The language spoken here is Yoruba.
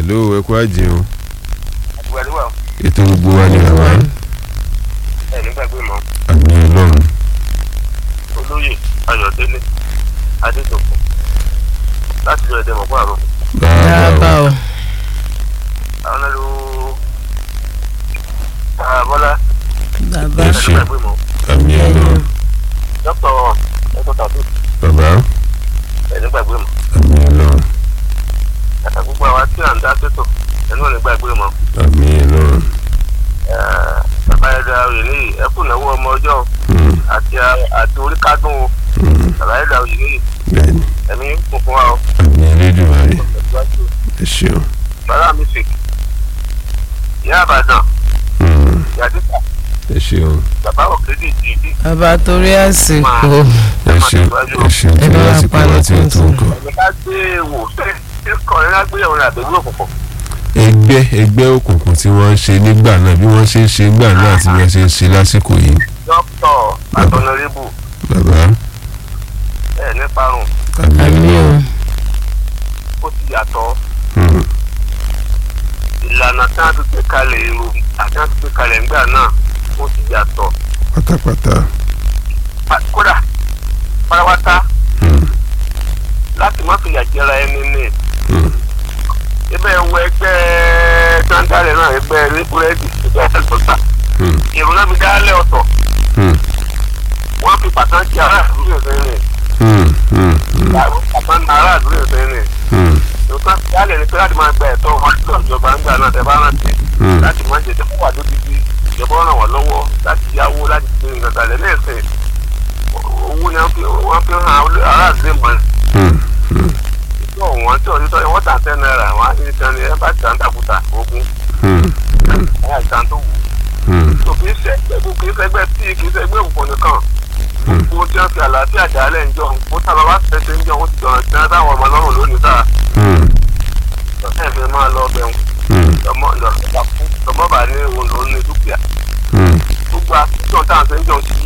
hello ẹ kú àjẹun àgbàlúwà ètò gbogbo wa ni àwa ẹ̀ nígbàgbé mọ́ àmì ọlọ́run olóyè ayọ̀délé adétòkun láti lọ ẹ̀dẹ̀ mọ̀kọ́ àrùn bàbá bàbá o o àwọn ẹlò bọ́lá bàbá Ẹ ẹ̀ ṣé. nígbàgbé mọ́ àmì ọlọ́run dókítà ẹ̀kọ́ tàbí bàbá ẹ̀ nígbàgbé mọ́ àmì ọlọ́run kàtà gbogbo àwa tí à ń dá sétò ẹ̀ náà nígbàgbé mọ́ àmì ọlọ́run bàbá ẹ̀dá oyè níyì ẹ̀kú ìnáwó ọmọ ọjọ́ Hmm, àti àti orí kádùn o hmm, bàbá ẹ̀dá oyè níyì bẹ́ẹ̀ni ẹ̀mí kún fún wa o àmì elédùnmáyé ẹ ṣeun bàbá mi sèk ìyá àbàdàn Hmm, yàtìkà ẹ ṣeun bàbá òkèdè jìdí bàbá torí àsìkò ẹ ṣeun ẹ ṣeun tí Ẹ bá wa lásìkò parí wa tí ó tó tuntun. nǹkan. ẹ̀mí ká gbé wò ṣé ṣé kọrin ká gbé ìrìn àbẹ̀wò òkùnkùn ẹgbẹ́ ẹgbẹ́ òkùnkùn tí wọ́n ń ṣe nígbà náà bí wọ́n ṣe ń ṣe nígbà náà àti bí wọ́n ṣe ń ṣe lásìkò yìí dókítà àtọ̀nàrẹ́bù bàbá ẹ̀ níparun àmì àmì o ọlọ́run ó ti yàtọ̀ Hmm, ìlànà tí wọ́n ti gbé kalẹ̀ èrò àti wọ́n ti gbé kalẹ̀ ńgbà náà ó ti yàtọ̀ pátápátá Pa- kódà pátápátá Hmm, láti má fìyà jẹra ẹni ní hmm, ibẹ̀ wọ ẹgbẹ́ gbàǹdàlẹ̀ náà ẹgbẹ́ ní búrẹ́dì ẹgbẹ́ ẹ̀sọ́gbà hmm, èrò náà fi dálẹ̀ ọ̀tọ̀ hmm, wọ́n fi pàtàkì aráàlú yóò fẹ́ rìn hmm, hmm, hmm, pàtàkì aráàlú yóò fẹ́ rìn hmm, nǹkan dálẹ̀ ni pé láti máa gba ẹ̀tọ́ wọn lọ ìjọba ń gbà náà tẹ́ bá rántí hmm. láti máa jẹ tẹ́kọ̀ wà lódìdí ìjọba ràn wọ́n lọ́wọ́ láti yáwó láti gbé nǹkan kalẹ̀ lẹ́sìn owó ni wọ́n fi wọ́n fi hàn aráàlú lè mọ̀ Hmm, hmm, tó wọ́n tí òní tọ́ wọ́n tà tẹ́ náírà wọ́n á ní kan ní ẹ bá tà ń dàkúta ogun hmm, ẹ̀ àìsàn tó wù ú hmm, tó kì í ṣe ẹgbẹ́ kì í ṣe ẹgbẹ́ tí kì í ṣe ẹgbẹ́ òkùnkùn nìkan gbogbo tí wọ́n fi àlàáfíà dálẹ̀ ń jọ ó sábà wá ṣẹṣẹ ń jọ ó ti jọ̀rọ̀ tí wọ́n táwọn ọmọ lọ́rùn lónìí sáà hmm, lọ́sẹ̀ fi máa lọ bẹ̀rù hmm, lọ́mọ lọ́sẹ̀ bá kú lọ́mọ bá ní òun lòún ní dúkìá hmm, gbogbo àtúntò tá à ń ṣe ń jọ